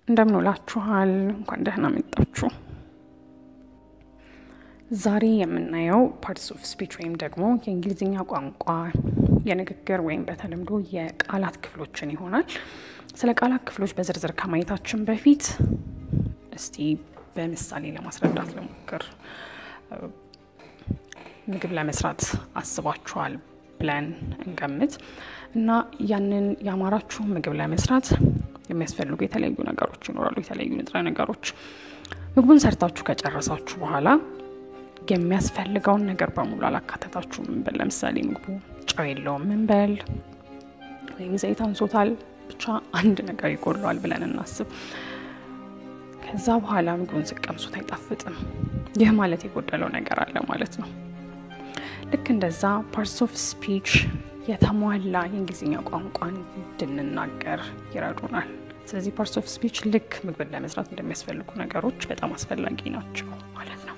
እንደምን ውላችኋል? እንኳን ደህና መጣችሁ። ዛሬ የምናየው ፓርትስ ኦፍ ስፒች ወይም ደግሞ የእንግሊዝኛ ቋንቋ የንግግር ወይም በተለምዶ የቃላት ክፍሎችን ይሆናል። ስለ ቃላት ክፍሎች በዝርዝር ከማየታችን በፊት እስቲ በምሳሌ ለማስረዳት ልሞክር። ምግብ ለመስራት አስባችኋል ብለን እንገምት እና ያንን የአማራችሁ ምግብ ለመስራት የሚያስፈልጉ የተለያዩ ነገሮች ይኖራሉ። የተለያዩ ንጥረ ነገሮች ምግቡን ሰርታችሁ ከጨረሳችሁ በኋላ የሚያስፈልገውን ነገር በሙሉ አላካተታችሁም እንበል። ለምሳሌ ምግቡ ጨው የለውም እንበል፣ ወይም ዘይት አንሶታል፣ ብቻ አንድ ነገር ይጎድለዋል ብለን እናስብ። ከዛ በኋላ ምግቡን ስቀምሱት አይጣፍጥም። ይህ ማለት የጎደለው ነገር አለ ማለት ነው። ልክ እንደዛ ፓርትስ ኦፍ ስፒች የተሟላ የእንግሊዝኛ ቋንቋን እንድንናገር ይረዱናል። ስለዚህ ፓርትስ ኦፍ ስፒች ልክ ምግብን ለመስራት እንደሚያስፈልጉ ነገሮች በጣም አስፈላጊ ናቸው ማለት ነው።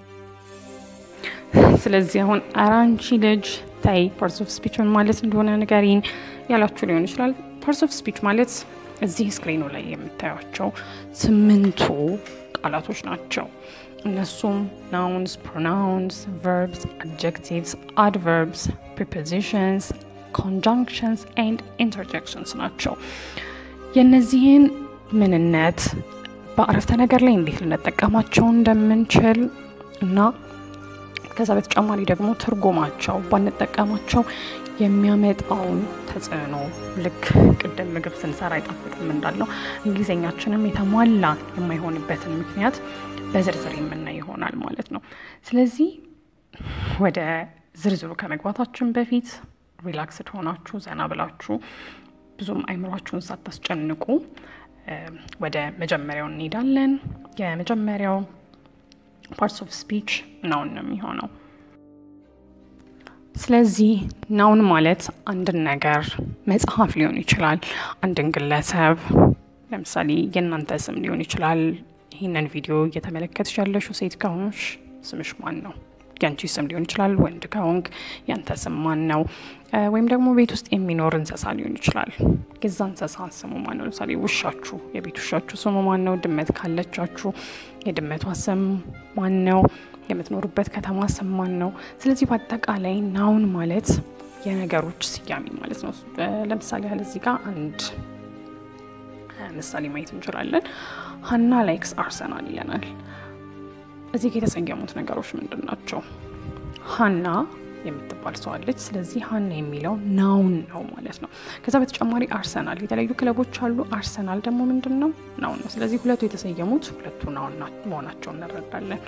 ስለዚህ አሁን ኧረ አንቺ ልጅ ታይ ፓርትስ ኦፍ ስፒች ምን ማለት እንደሆነ ንገሪኝ ያላችሁ ሊሆን ይችላል። ፓርትስ ኦፍ ስፒች ማለት እዚህ ስክሪኑ ላይ የምታዩቸው ስምንቱ ቃላቶች ናቸው። እነሱም ናውንስ፣ ፕሮናውንስ፣ ቨርብስ፣ አድጀክቲቭስ፣ አድቨርብስ፣ ፕሪፖዚሽንስ፣ ኮንጃንክሽንስ ኤንድ ኢንተርጀክሽንስ ናቸው። የእነዚህን ምንነት በአረፍተ ነገር ላይ እንዴት ልንጠቀማቸው እንደምንችል እና ከዛ በተጨማሪ ደግሞ ትርጉማቸው ባንጠቀማቸው የሚያመጣውን ተጽዕኖ ልክ ቅድም ምግብ ስንሰራ አይጣፍጥም እንዳለው እንግሊዝኛችንም የተሟላ የማይሆንበትን ምክንያት በዝርዝር የምናይ ይሆናል ማለት ነው። ስለዚህ ወደ ዝርዝሩ ከመግባታችን በፊት ሪላክስድ ሆናችሁ ዘና ብላችሁ ብዙም አይምሯችሁን ሳታስጨንቁ ወደ መጀመሪያው እንሄዳለን። የመጀመሪያው ፓርትስ ኦፍ ስፒች ናውን ነው የሚሆነው። ስለዚህ ናውን ማለት አንድን ነገር መጽሐፍ ሊሆን ይችላል፣ አንድን ግለሰብ ለምሳሌ የእናንተ ስም ሊሆን ይችላል። ይህንን ቪዲዮ እየተመለከትሽ ያለሽው ሴት ከሆንሽ ስምሽ ማን ነው? ያንቺ ስም ሊሆን ይችላል። ወንድ ከሆንክ ያንተ ስም ማን ነው? ወይም ደግሞ ቤት ውስጥ የሚኖር እንስሳ ሊሆን ይችላል። የዛ እንስሳ ስሙ ማን ነው? ለምሳሌ ውሻችሁ፣ የቤት ውሻችሁ ስሙ ማን ነው? ድመት ካለቻችሁ የድመቷ ስም ማን ነው? የምትኖሩበት ከተማ ስም ማን ነው? ስለዚህ በአጠቃላይ ናውን ማለት የነገሮች ስያሜ ማለት ነው። ለምሳሌ ያህል እዚህ ጋር አንድ ምሳሌ ማየት እንችላለን። ሀና ላይክስ አርሰናል ይለናል። እዚህ ጋር የተሰየሙት ነገሮች ምንድን ናቸው? ሀና የምትባል ሰው አለች። ስለዚህ ሀና የሚለው ናውን ነው ማለት ነው። ከዛ በተጨማሪ አርሰናል፣ የተለያዩ ክለቦች አሉ። አርሰናል ደግሞ ምንድን ነው? ናውን ነው። ስለዚህ ሁለቱ የተሰየሙት ሁለቱ ናውን መሆናቸው እንረዳለን።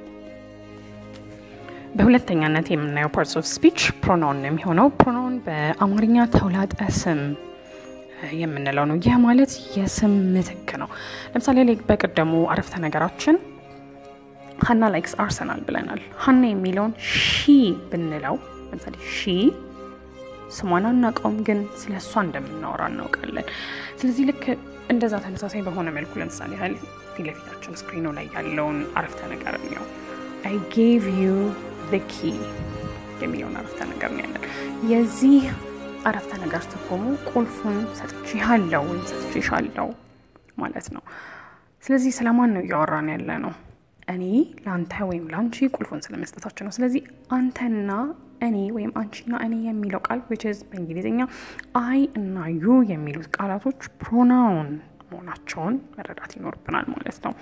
በሁለተኛነት የምናየው ፓርትስ ኦፍ ስፒች ፕሮናውን ነው የሚሆነው። ፕሮናውን በአማርኛ ተውላጠ ስም የምንለው ነው። ይህ ማለት የስም ምትክ ነው። ለምሳሌ ላይ በቀደሙ አረፍተ ነገራችን ሀና ላይክስ አርሰናል ብለናል። ሀና የሚለውን ሺ ብንለው ለምሳሌ ሺ ስሟን አናውቀውም፣ ግን ስለ እሷ እንደምናወራ እናውቃለን። ስለዚህ ልክ እንደዛ ተመሳሳይ በሆነ መልኩ ለምሳሌ ያህል ፊት ለፊታችን ስክሪኑ ላይ ያለውን አረፍተ ነገር ነው አይ ጌቭ ዩ ዘ ኪ የሚለውን አረፍተ ነገር ነው ያለን። የዚህ አረፍተ ነገር ትርጉሙ ቁልፉን ሰጥቼሃለሁ ወይም ሰጥቼሻለሁ ማለት ነው። ስለዚህ ስለማን ነው እያወራን ያለ ነው? እኔ ለአንተ ወይም ለአንቺ ቁልፉን ስለመስጠታችን ነው። ስለዚህ አንተና እኔ ወይም አንቺና እኔ የሚለው ቃል ዊች ኢዝ በእንግሊዝኛ አይ እና ዩ የሚሉት ቃላቶች ፕሮናውን መሆናቸውን መረዳት ይኖርብናል ማለት ነው።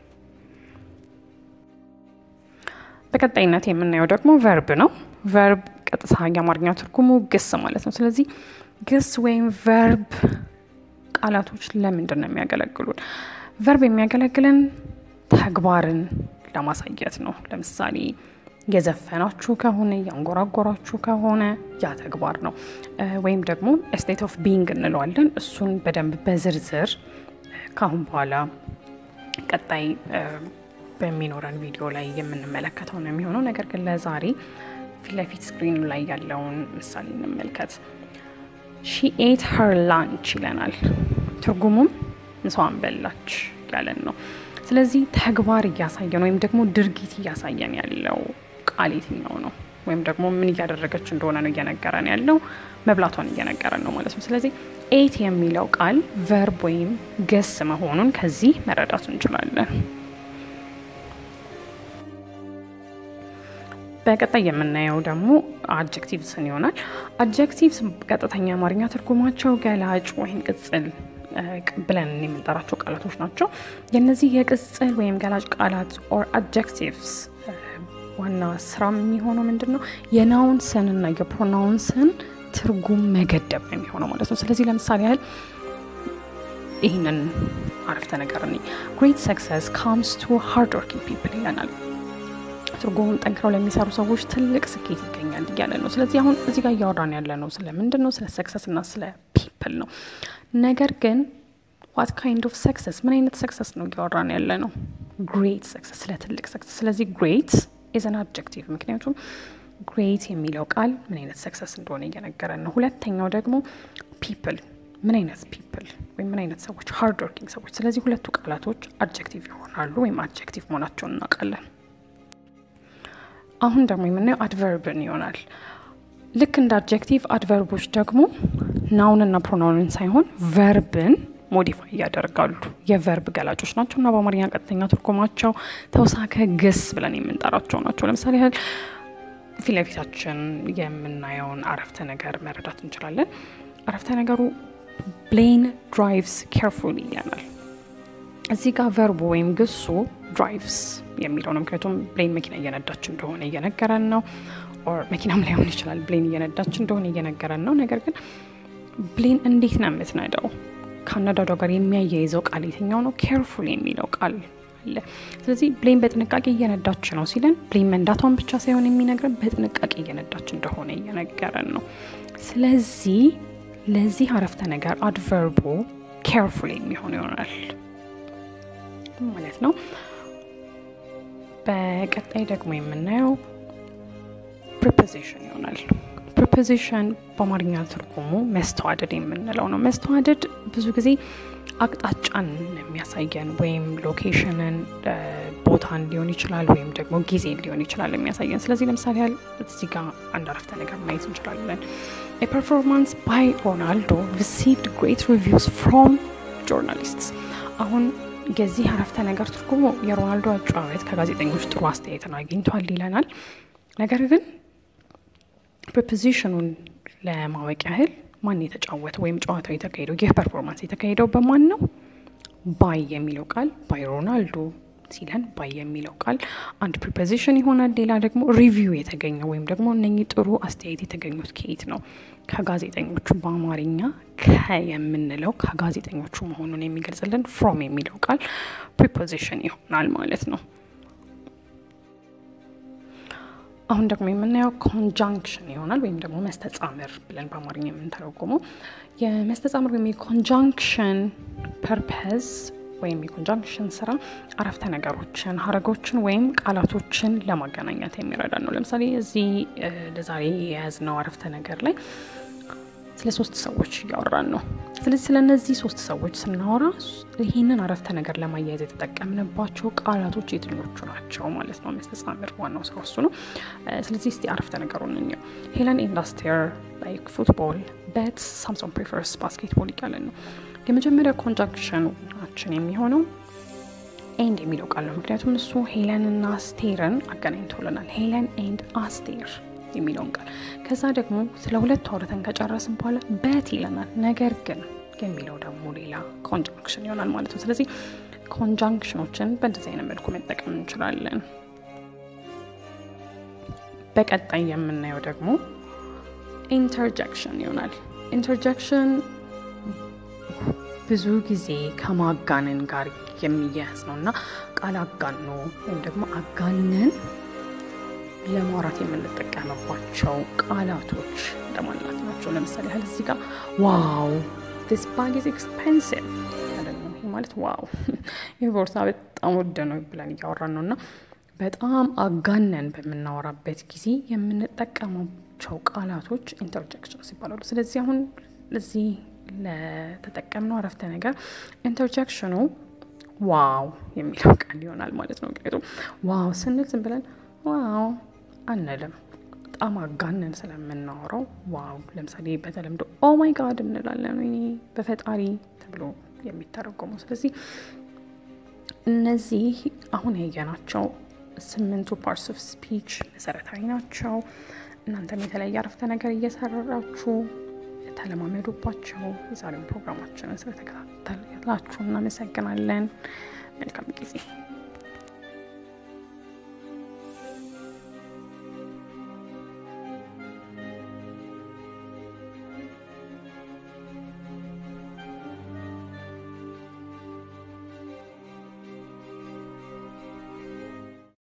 በቀጣይነት የምናየው ደግሞ ቨርብ ነው። ቨርብ ቀጥታ የአማርኛ ትርጉሙ ግስ ማለት ነው። ስለዚህ ግስ ወይም ቨርብ ቃላቶች ለምንድን ነው የሚያገለግሉን? ቨርብ የሚያገለግለን ተግባርን ለማሳየት ነው። ለምሳሌ የዘፈናችሁ ከሆነ ያንጎራጎራችሁ ከሆነ ያ ተግባር ነው። ወይም ደግሞ ስቴት ኦፍ ቢንግ እንለዋለን። እሱን በደንብ በዝርዝር ከአሁን በኋላ ቀጣይ በሚኖረን ቪዲዮ ላይ የምንመለከተው ነው የሚሆነው። ነገር ግን ለዛሬ ፊት ለፊት ስክሪኑ ላይ ያለውን ምሳሌ እንመልከት። ሺ ኤት ሀር ላንች ይለናል። ትርጉሙም ምሳዋን በላች ያለን ነው። ስለዚህ ተግባር እያሳየን ወይም ደግሞ ድርጊት እያሳየን ያለው ቃል የትኛው ነው? ወይም ደግሞ ምን እያደረገች እንደሆነ ነው እየነገረን ያለው። መብላቷን እየነገረን ነው ማለት ነው። ስለዚህ ኤት የሚለው ቃል ቨርብ ወይም ግስ መሆኑን ከዚህ መረዳት እንችላለን። በቀጣይ የምናየው ደግሞ አድጀክቲቭስን ይሆናል። አድጀክቲቭስ ቀጥተኛ አማርኛ ትርጉማቸው ገላጭ ወይም ቅጽል ብለን የምንጠራቸው ቃላቶች ናቸው። የነዚህ የቅጽል ወይም ገላጭ ቃላት ኦር አድጀክቲቭስ ዋና ስራ የሚሆነው ምንድን ነው? የናውንስን እና የፕሮናውንስን ትርጉም መገደብ ነው የሚሆነው ማለት ነው። ስለዚህ ለምሳሌ ያህል ይህንን አረፍተ ነገር እኔ ግሬት ሰክሰስ ካምስ ቱ ሃርድ ወርኪንግ ፒፕል ይለናል። ትርጉሙን ጠንክረው ለሚሰሩ ሰዎች ትልቅ ስኬት ይገኛል እያለ ነው። ስለዚህ አሁን እዚህ ጋር እያወራን ያለ ነው ስለ ምንድን ነው? ስለ ሰክሰስ እና ስለ ፒፕል ነው። ነገር ግን ዋት ካይንድ ኦፍ ሰክሰስ፣ ምን አይነት ሰክሰስ ነው እያወራን ያለ ነው? ግሬት ሰክሰስ፣ ስለ ትልቅ ሰክሰስ። ስለዚህ ግሬት ኢዝ አን አድጀክቲቭ፣ ምክንያቱም ግሬት የሚለው ቃል ምን አይነት ሰክሰስ እንደሆነ እየነገረን ነው። ሁለተኛው ደግሞ ፒፕል፣ ምን አይነት ፒፕል ወይም ምን አይነት ሰዎች፣ ሃርድ ወርኪንግ ሰዎች። ስለዚህ ሁለቱ ቃላቶች አድጀክቲቭ ይሆናሉ ወይም አድጀክቲቭ መሆናቸውን እናውቃለን። አሁን ደግሞ የምናየው አድቨርብን ይሆናል። ልክ እንደ አድጀክቲቭ አድቨርቦች ደግሞ ናውንና ፕሮናውንን ሳይሆን ቨርብን ሞዲፋይ ያደርጋሉ። የቨርብ ገላጮች ናቸው እና በአማርኛ ቀጥተኛ ትርጉማቸው ተውሳከ ግስ ብለን የምንጠራቸው ናቸው። ለምሳሌ ያህል ፊት ለፊታችን የምናየውን አረፍተ ነገር መረዳት እንችላለን። አረፍተ ነገሩ ብሌን ድራይቭስ ኬርፉሊ ይለናል። እዚህ ጋር ቨርቡ ወይም ግሱ ድራይቭስ የሚለው ነው። ምክንያቱም ብሌን መኪና እየነዳች እንደሆነ እየነገረን ነው። ኦር መኪናም ላይሆን ይችላል። ብሌን እየነዳች እንደሆነ እየነገረን ነው። ነገር ግን ብሌን እንዴት ነው የምትነዳው? ከአነዳዷ ጋር የሚያያይዘው ቃል የትኛው ነው? ኬርፉል የሚለው ቃል አለ። ስለዚህ ብሌን በጥንቃቄ እየነዳች ነው ሲለን ብሌን መንዳቷን ብቻ ሳይሆን የሚነግረን በጥንቃቄ እየነዳች እንደሆነ እየነገረን ነው። ስለዚህ ለዚህ አረፍተ ነገር አድቨርቡ ኬርፉል የሚሆን ይሆናል ማለት ነው። በቀጣይ ደግሞ የምናየው ፕሪፖዚሽን ይሆናል። ፕሪፖዚሽን በአማርኛ ትርጉሙ መስተዋደድ የምንለው ነው። መስተዋደድ ብዙ ጊዜ አቅጣጫን የሚያሳየን ወይም ሎኬሽንን፣ ቦታን ሊሆን ይችላል ወይም ደግሞ ጊዜን ሊሆን ይችላል የሚያሳየን። ስለዚህ ለምሳሌ ያህል እዚህ ጋር አንድ አረፍተ ነገር ማየት እንችላለን። ፐርፎርማንስ ባይ ሮናልዶ ሪሲቭድ ግሬት ሪቪውስ ፍሮም ጆርናሊስትስ። አሁን የዚህ አረፍተ ነገር ትርጉሙ የሮናልዶ አጨዋወት ከጋዜጠኞች ጥሩ አስተያየትን አግኝቷል ይለናል። ነገር ግን ፕሪፖዚሽኑን ለማወቅ ያህል ማን የተጫወተ ወይም ጨዋታው የተካሄደው ይህ ፐርፎርማንስ የተካሄደው በማን ነው? ባይ የሚለው ቃል ባይ ሮናልዶ ሲለን ባይ የሚለው ቃል አንድ ፕሪፖዚሽን ይሆናል። ሌላ ደግሞ ሪቪው የተገኘው ወይም ደግሞ እነኚህ ጥሩ አስተያየት የተገኙት ከየት ነው? ከጋዜጠኞቹ በአማርኛ ከ የምንለው ከጋዜጠኞቹ መሆኑን የሚገልጽልን ፍሮም የሚለው ቃል ፕሪፖዚሽን ይሆናል ማለት ነው። አሁን ደግሞ የምናየው ኮንጃንክሽን ይሆናል ወይም ደግሞ መስተጻምር ብለን በአማርኛ የምንተረጉመው የመስተጻምር ወይም የኮንጃንክሽን ፐርፐዝ ወይም የኮንጃንክሽን ስራ አረፍተ ነገሮችን፣ ሀረጎችን ወይም ቃላቶችን ለማገናኘት የሚረዳ ነው። ለምሳሌ እዚህ ለዛሬ የያዝነው አረፍተ ነገር ላይ ስለ ሶስት ሰዎች እያወራን ነው። ስለዚህ ስለ እነዚህ ሶስት ሰዎች ስናወራ ይህንን አረፍተ ነገር ለማያያዝ የተጠቀምንባቸው ቃላቶች የትኞቹ ናቸው ማለት ነው። መስተጻምር ዋናው ስራ እሱ ነው። ስለዚህ እስቲ አረፍተ ነገሩን እንየው። ሄለን ኤንድ አስቴር ላይክ ፉትቦል በት ሳምሶን ፕሪፈርስ ባስኬትቦል እያለን ነው። የመጀመሪያ ኮንጃንክሽናችን የሚሆነው ኤንድ የሚለው ቃል ነው። ምክንያቱም እሱ ሄለንና አስቴርን አገናኝቶልናል። ሄለን ኤንድ አስቴር የሚለውን ቃል ከዛ ደግሞ ስለ ሁለቱ አውርተን ከጨረስን በኋላ በት ይለናል። ነገር ግን የሚለው ደግሞ ሌላ ኮንጃንክሽን ይሆናል ማለት ነው። ስለዚህ ኮንጃንክሽኖችን በእንደዚህ አይነት መልኩ መጠቀም እንችላለን። በቀጣይ የምናየው ደግሞ ኢንተርጀክሽን ይሆናል። ኢንተርጀክሽን ብዙ ጊዜ ከማጋነን ጋር የሚያያዝ ነው እና ቃል አጋኖ ወይም ደግሞ አጋነን ለማውራት የምንጠቀምባቸው ቃላቶች እንደማለት ናቸው። ለምሳሌ ያህል እዚህ ጋር ዋው ዲስ ባግ ኢዝ ኤክስፔንሲቭ ይህ ማለት ዋው ይህ ቦርሳ በጣም ውድ ነው ብለን እያወራን ነው እና በጣም አጋነን በምናወራበት ጊዜ የምንጠቀማቸው ቃላቶች ኢንተርጀክሽንስ ይባላሉ። ስለዚህ አሁን እዚህ ለተጠቀምነው አረፍተ ነገር ኢንተርጀክሽኑ ዋው የሚለው ቃል ይሆናል ማለት ነው። ምክንያቱም ዋው ስንል ዝም ብለን ዋው አንልም። በጣም አጋነን ስለምናወራው ዋው፣ ለምሳሌ በተለምዶ ኦ ማይ ጋድ እንላለን፣ ወይኔ በፈጣሪ ተብሎ የሚተረጎመው። ስለዚህ እነዚህ አሁን ያየናቸው ስምንቱ ፓርትስ ኦፍ ስፒች መሰረታዊ ናቸው። እናንተም የተለያየ አረፍተ ነገር እየሰራችሁ ተለማመዱባቸው። የዛሬውን ፕሮግራማችንን ስለተከታተላችሁ እናመሰግናለን። መልካም ጊዜ